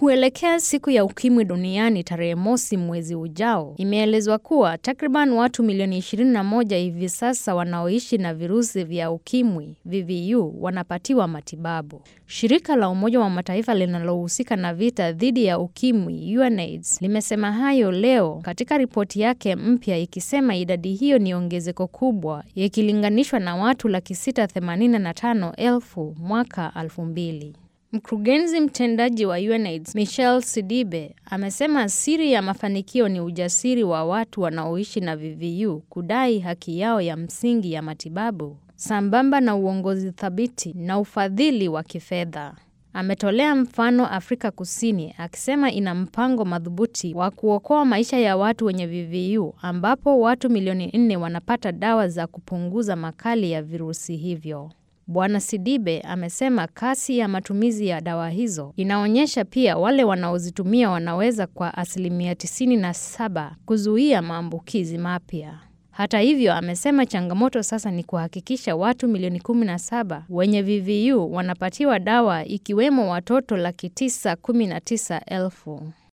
Kuelekea siku ya ukimwi duniani tarehe mosi mwezi ujao, imeelezwa kuwa takriban watu milioni 21 hivi sasa wanaoishi na virusi vya ukimwi VVU wanapatiwa matibabu. Shirika la Umoja wa Mataifa linalohusika na vita dhidi ya ukimwi UNAIDS limesema hayo leo katika ripoti yake mpya ikisema idadi hiyo ni ongezeko kubwa ikilinganishwa na watu laki sita themanini na tano elfu mwaka elfu mbili. Mkurugenzi mtendaji wa UNAIDS Michelle Sidibe amesema siri ya mafanikio ni ujasiri wa watu wanaoishi na VVU kudai haki yao ya msingi ya matibabu sambamba na uongozi thabiti na ufadhili wa kifedha. Ametolea mfano Afrika Kusini akisema ina mpango madhubuti wa kuokoa maisha ya watu wenye VVU ambapo watu milioni nne wanapata dawa za kupunguza makali ya virusi hivyo. Bwana Sidibe amesema kasi ya matumizi ya dawa hizo inaonyesha pia wale wanaozitumia wanaweza kwa asilimia 97 kuzuia maambukizi mapya. Hata hivyo, amesema changamoto sasa ni kuhakikisha watu milioni 17 wenye VVU wanapatiwa dawa ikiwemo watoto laki tisa kumi na tisa elfu.